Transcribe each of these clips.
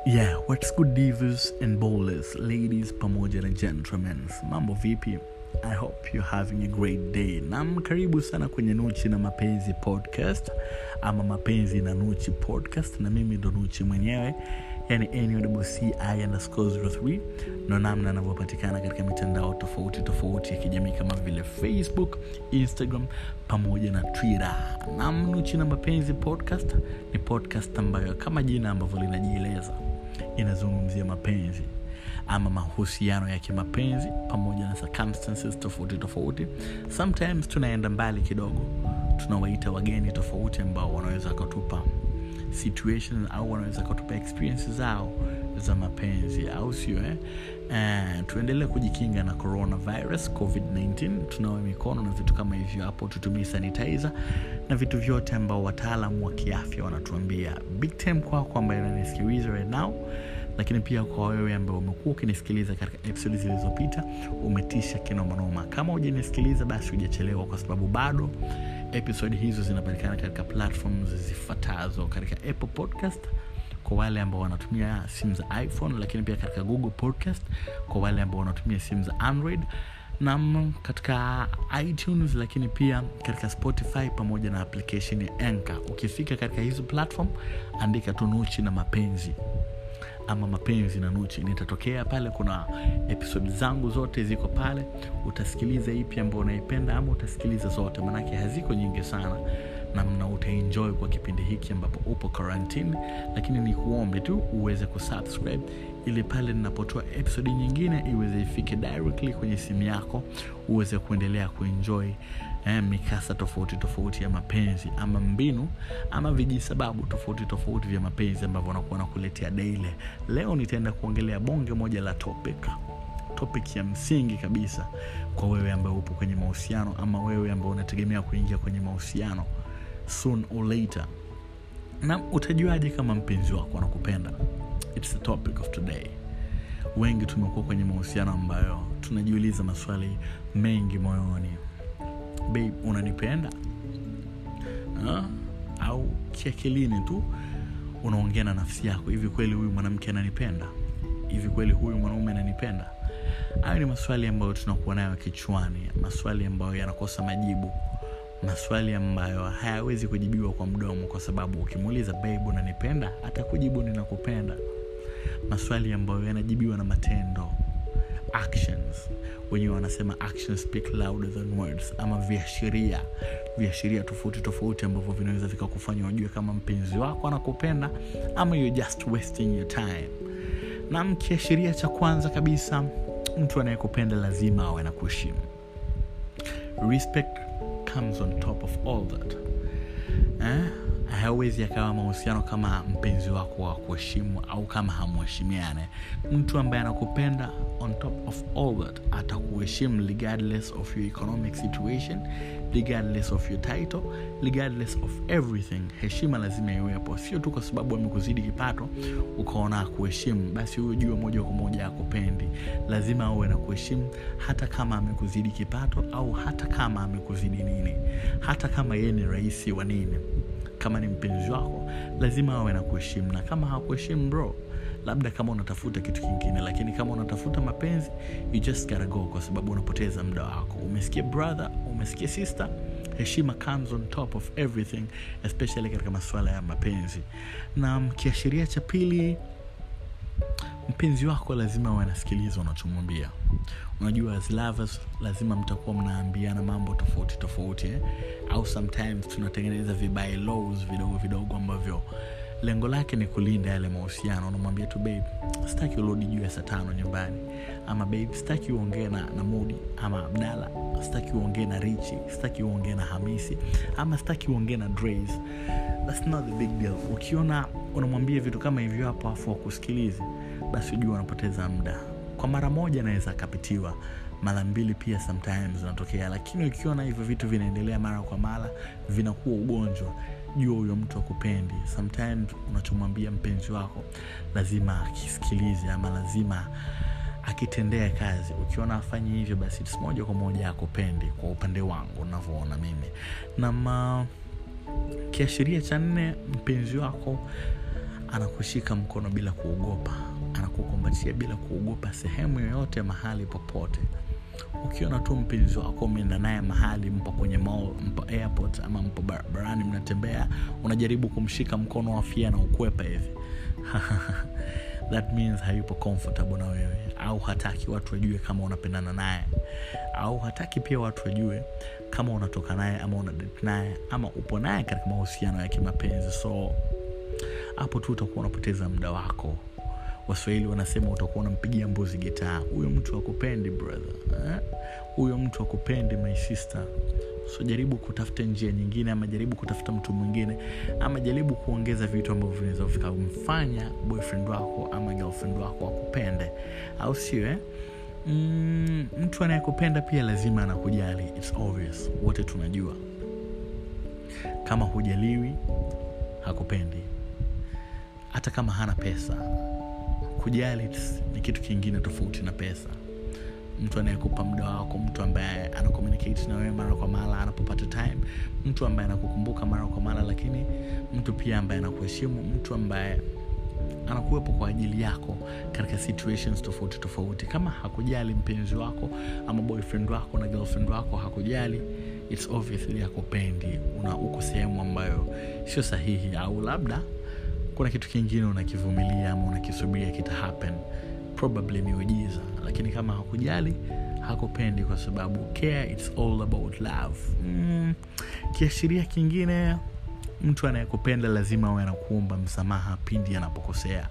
yeah what's good divas and bowlers ladies pamoja na gentlemen mambo vipi i hope you're having a great day nam karibu sana kwenye nuchi na mapenzi podcast ama mapenzi na nuchi podcast na mimi ndo nuchi mwenyewe yani nwci ndo namna anavyopatikana katika mitandao tofauti tofauti ya kijamii kama vile facebook instagram pamoja na twitter nam nuchi na mapenzi podcast ni podcast ambayo kama jina ambavyo linajieleza inazungumzia mapenzi ama mahusiano ya kimapenzi pamoja na circumstances tofauti tofauti sometimes tunaenda mbali kidogo tunawaita wageni tofauti ambao wanaweza wakatupa situation au wanaweza wakatupa experience zao za mapenzi au sio eh? Uh, tuendelee kujikinga na coronavirus covid-19 tunawe mikono na vitu kama hivyo hapo tutumie sanitizer na vitu vyote ambao wataalamu wa kiafya wanatuambia big time kwako ambaye unanisikiliza right now lakini pia kwa wewe ambao umekuwa ukinisikiliza katika episodi zilizopita umetisha kinomanoma kama hujanisikiliza basi hujachelewa kwa sababu bado episodi hizo zinapatikana katika platforms zifuatazo katika apple podcast kwa wale ambao wanatumia simu za iphone lakini pia katika google podcast kwa wale ambao wanatumia simu za android nam katika itunes lakini pia katika spotify pamoja na application ya enka ukifika katika hizo platform andika tunuchi na mapenzi ama mapenzi na nuchi nitatokea pale kuna episodi zangu zote ziko pale utasikiliza ipi ambao unaipenda ama utasikiliza zote manake haziko nyingi sana namna utaenjoy kwa kipindi hiki ambapo upo quarantine lakini ni kuombe tu uweze kusubscribe ili pale ninapotoa episodi nyingine iweze ifike directly kwenye simu yako uweze kuendelea kuenjoy eh, mikasa tofauti tofauti ya mapenzi ama mbinu ama vijisababu tofauti tofauti vya mapenzi ambavyo wanakuwa nakuletea daily leo nitaenda kuongelea bonge moja la topic topic ya msingi kabisa kwa wewe ambaye upo kwenye mahusiano ama wewe ambao unategemea kuingia kwenye mahusiano soon or later na utajuaje kama mpenzi wako anakupenda its the topic of today wengi tumekuwa kwenye mahusiano ambayo tunajiuliza maswali mengi moyoni babe unanipenda ha? au kiakilini tu unaongea na nafsi yako hivi kweli huyu mwanamke ananipenda hivi kweli huyu mwanaume ananipenda hayo ni maswali ambayo tunakuwa nayo kichwani maswali ambayo yanakosa majibu maswali ambayo hayawezi kujibiwa kwa mdomo kwa sababu ukimuuliza babe unanipenda atakujibu ninakupenda maswali ambayo yanajibiwa na matendo actions wenyewe wanasema actions speak louder than words ama viashiria viashiria tofauti tofauti ambavyo vinaweza vikakufanya ujue kama mpenzi wako anakupenda ama you're just wasting your time na kiashiria cha kwanza kabisa mtu anayekupenda lazima awe na kuheshimu respect comes on top of all that eh? hawezi akawa mahusiano kama mpenzi wako wa kuheshimu au kama hamuheshimiane mtu ambaye anakupenda on top of all that atakuheshimu regardless of your economic situation regardless of your title regardless of everything heshima lazima iwepo sio tu kwa sababu amekuzidi kipato ukaona akuheshimu basi huyo jua moja kwa moja akupendi lazima awe na kuheshimu hata kama amekuzidi kipato au hata kama amekuzidi nini hata kama yeye ni rahisi wa nini kama ni mpenzi wako lazima awe na kuheshimu na kama hakuheshimu bro labda kama unatafuta kitu kingine lakini kama unatafuta mapenzi you just gotta go kwa sababu unapoteza muda wako umesikia brother umesikia sister heshima comes on top of everything especially katika masuala ya mapenzi na kiashiria cha pili mpenzi wako lazima awe anasikiliza unachomwambia unajua as lovers lazima mtakuwa mnaambiana mambo tofauti tofauti eh? au sometimes tunatengeneza vibai laws vidogo vidogo ambavyo lengo lake ni kulinda yale mahusiano unamwambia tu babe sitaki urudi juu ya saa tano nyumbani ama babe sitaki uongee na, na mudi ama abdala sitaki uongee na richi sitaki uongee na hamisi ama sitaki uongee na dras thats not the big deal ukiona unamwambia vitu kama hivyo hapo afu wakusikilizi basi ujua unapoteza muda kwa mara moja anaweza akapitiwa mara mbili pia sometimes zinatokea lakini ukiona hivyo vitu vinaendelea mara kwa mara vinakuwa ugonjwa jua huyo mtu akupendi sometimes unachomwambia mpenzi wako lazima akisikilize ama lazima akitendea kazi ukiona afanyi hivyo basi moja kwa moja akupendi kwa upande wangu unavyoona mimi na ma, kiashiria cha nne mpenzi wako anakushika mkono bila kuogopa anakukumbatia bila kuogopa sehemu yoyote mahali popote ukiona tu mpenzi wako umeenda naye mahali mpo kwenye mall mpo airport ama mpo barabarani mnatembea unajaribu kumshika mkono wafia na ukwepa hivi that means hayupo comfortable na wewe au hataki watu wajue kama unapendana naye au hataki pia watu wajue kama unatoka naye ama unadate naye ama upo naye katika mahusiano ya kimapenzi so hapo tu utakuwa unapoteza muda wako waswahili wanasema utakuwa unampigia mbuzi gitaa huyo mtu akupendi brother huyo eh? mtu akupendi my sister so jaribu kutafuta njia nyingine ama jaribu kutafuta mtu mwingine ama jaribu kuongeza vitu ambavyo vinaweza vikamfanya boyfriend wako ama girlfriend wako akupende au sio eh? mm, mtu anayekupenda pia lazima anakujali It's obvious wote tunajua kama hujaliwi hakupendi hata kama hana pesa kujali ni kitu kingine tofauti na pesa mtu anayekupa muda wako mtu ambaye ana communicate na wewe mara kwa mara anapopata time mtu ambaye anakukumbuka mara kwa mara lakini mtu pia ambaye anakuheshimu mtu ambaye anakuwepo kwa ajili yako katika situations tofauti tofauti kama hakujali mpenzi wako ama boyfriend wako na girlfriend wako hakujali its obviously hakupendi una uko sehemu ambayo sio sahihi au labda kuna kitu kingine unakivumilia ama unakisubiria kita happen probably miujiza lakini kama hakujali hakupendi kwa sababu care it's all about love mm, kiashiria kingine mtu anayekupenda lazima awe anakuomba msamaha pindi anapokosea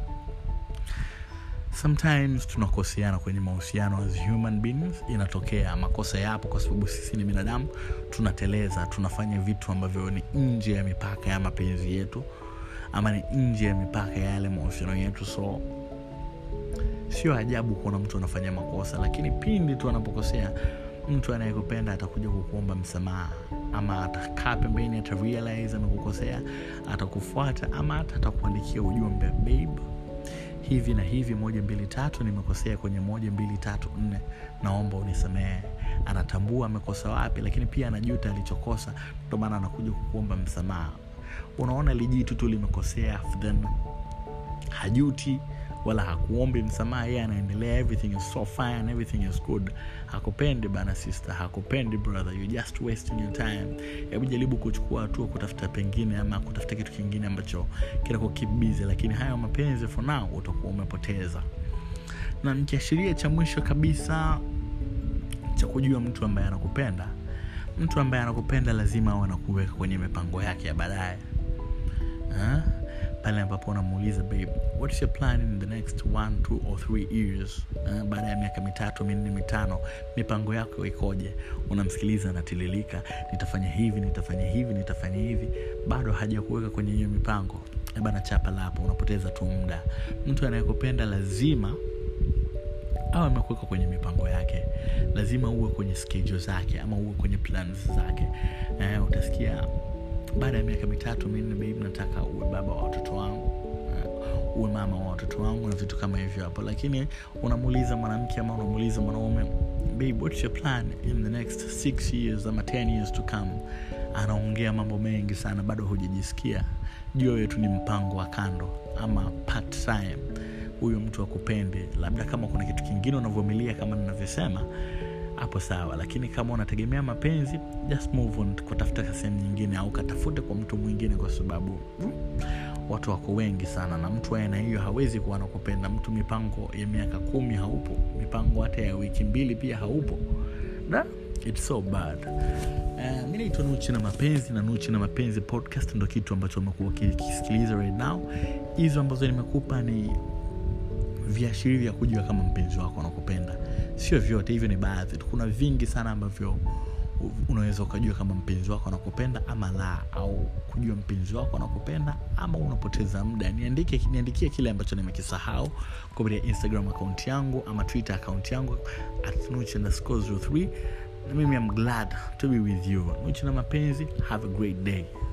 sometimes tunakoseana kwenye mahusiano as human beings inatokea makosa yapo kwa sababu sisi ni binadamu tunateleza tunafanya vitu ambavyo ni nje ya mipaka ya mapenzi yetu ama ni nje ya mipaka ya yale mahusiano yetu so sio ajabu kuona mtu anafanya makosa lakini pindi tu anapokosea mtu anayekupenda atakuja kukuomba msamaha ama atakaa pembeni atarealize amekukosea atakufuata ama hata atakuandikia ujumbe babe hivi na hivi moja mbili tatu nimekosea kwenye moja mbili tatu nne naomba unisamehe anatambua amekosa wapi lakini pia anajuta alichokosa ndo maana anakuja kukuomba msamaha unaona lijitu tu limekosea then hajuti wala hakuombi msamaha yeye anaendelea everything is so fine everything is good hakupendi bana sister hakupendi brother you just wasting your time hebu jaribu kuchukua hatua kutafuta pengine ama kutafuta kitu kingine ambacho kinako keep busy lakini hayo mapenzi for now utakuwa umepoteza na kiashiria cha mwisho kabisa cha kujua mtu ambaye anakupenda mtu ambaye anakupenda lazima awe anakuweka kwenye mipango yake ya baadaye pale ambapo unamuuliza babe what's your plan in the next one two or three years uh, baada ya miaka mitatu minne mitano mipango yako ikoje unamsikiliza anatililika nitafanya hivi nitafanya hivi nitafanya hivi bado hajakuweka kwenye hiyo mipango bana chapa lapo unapoteza tu muda mtu anayekupenda lazima au amekuweka kwenye mipango yake lazima uwe kwenye schedule zake ama uwe kwenye plans zake eh, utasikia baada ya miaka mitatu minne babe nataka uwe baba wa watoto wangu uwe mama wa watoto wangu na vitu kama hivyo hapo lakini unamuuliza mwanamke ama unamuuliza mwanaume babe what's your plan in the next six years ama 10 years to come anaongea mambo mengi sana bado hujajisikia jua wetu ni mpango wa kando ama part time huyo mtu akupende labda kama kuna kitu kingine unavyomilia kama ninavyosema hapo sawa lakini kama unategemea mapenzi just move on kutafuta sehemu nyingine au katafute kwa mtu mwingine kwa sababu mm, watu wako wengi sana na mtu aina hiyo hawezi kuwa nakupenda mtu mipango ya miaka kumi haupo mipango hata ya wiki mbili pia haupo da it's so bad uh, mi naitwa nuchi na mapenzi na nuchi na mapenzi podcast ndo kitu ambacho umekuwa ukisikiliza right now hizo ambazo nimekupa ni viashiria vya kujua kama mpenzi wako anakupenda sio vyote hivyo ni baadhi tu kuna vingi sana ambavyo unaweza ukajua kama mpenzi wako anakupenda ama la au kujua mpenzi wako anakupenda ama unapoteza muda niandike niandikie kile ambacho nimekisahau kupitia instagram akaunti yangu ama twitter akaunti yangu at nuch underscore 03 mimi am glad to be with you nuchi na mapenzi have a great day